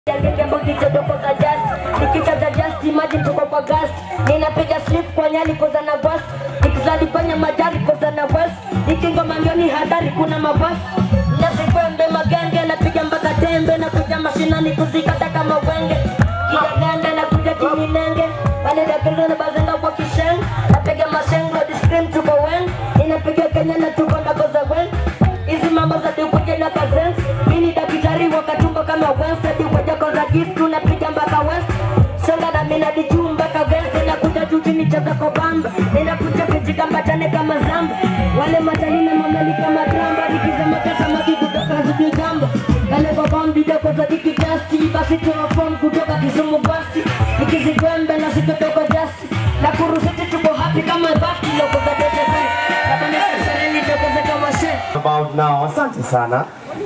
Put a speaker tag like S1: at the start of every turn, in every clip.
S1: nikichaza just imagine tuko kwa gas ninapiga slip kwa nyali koza na bus nikizadi kwenye majari koza na bus nikingoma ngioni hatari kuna mabasi nasikwembe magenge napiga mpaka tembe nakuja mashinani kuzikata kama wenge kidagande nakuja kiminenge wanidakezana bazenga kwa kishen napiga mashengo discrim tuko wen inapiga kenya na tuko ndakoza wen hizi mambo za dukuje na kazens mini dakitari wakatumbo kama wensedi wajako za kistu napiga mpaka west songa na minadi juu mpaka vense nakuja juu chini cheza kwa bamba ninakuja kujikambatane kama zamba wale matani na mamali kama dramba nikizamata samaki kutoka zuju jamba kale kwa bambi doko za diki dasti basi tuwafom kutoka kisumu basti nikizikwembe na sitotoko jasti na kurusiti tuko happy kama basti loko za doshe kabane sasareni tokoze kama she
S2: about now. Asante sana.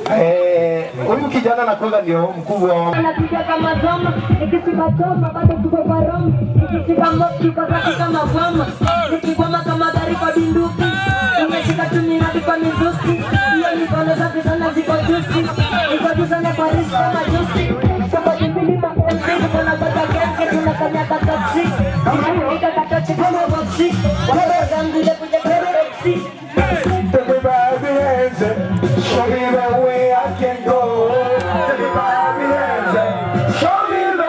S2: Eh, huyu kijana nakoza ndio mkubwa wa
S1: napiga kama zoma nikishika choma bado tuko kwa roma nikishika moki kwa zaki kama gwama nikigwama kama gari kwa binduki nimeshika tuminadi kwa mizuki hiyo mikono safi sana ziko jusi niko juu sana kwa risk kama jusi soko jipili ma MC tuko na bata genke tunafanya taksi nika katochi kama boxi wale zangu ile kuja kwenye boxi
S2: Everybody hands up. Show me the way I can go. Everybody hands up. Show me the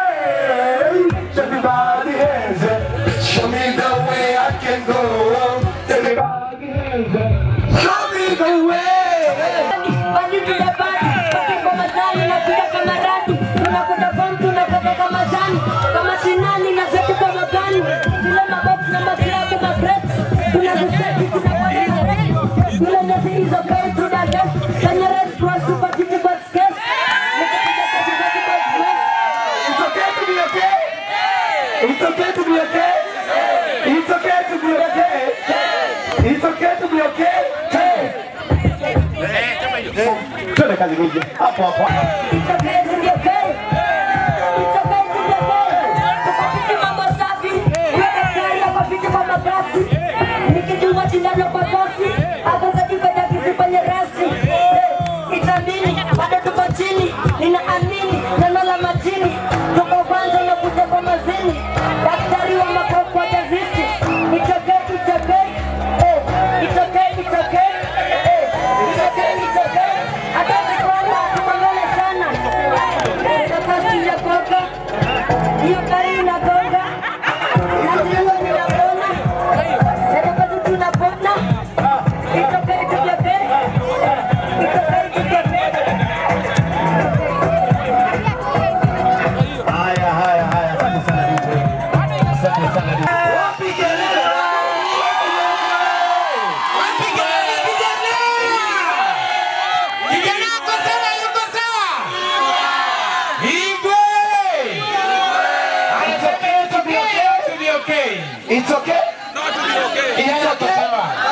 S2: way. Everybody hands up. Show me the way I can go. Everybody hands up. Show me the way.
S1: Badi tuna badi, badi kwa mazani na pia kama radi Tunakuta form tunatoka kama zani Kama sinani na zetu kama gani Zile mabox na maklabu magrets Tunaziseti tunapoteza Zile nyasi hizo kai tuna gas Kanya red cross super city box case Nikapiga kazi zaki box mess
S2: It's okay to be okay. It's okay to be okay. It's okay to be okay. It's okay to be okay. Hey. Twende kazi nyingi. Hapo hapo.
S1: It's okay to be okay. It's okay to be okay. Tukapiti mambo safi. Weka tayari hapa viti kwa mabasi. Nikijua shindano kwa kosi. Hapo za kiko cha kisi kwenye rasi. Itamini, bado tuko chini. Ninaamini, neno la majini. Tuko kwanza na kuja kwa mazini. Daktari wa makopo atazisti. It's okay, it's okay. Eh, It's okay, it's okay. Eh, It's okay, it's okay. Hata tukiona tuko mbele sana. Nafasi ya koka. Hiyo gari inagonga. Na sio ninapona. Ndio kazi tunapona. It's okay to be okay. It's okay to be okay.
S2: Haya haya haya. Asante sana DJ. Asante sana DJ. Wapi kelele? It's okay to be okay. It's okay. It's okay.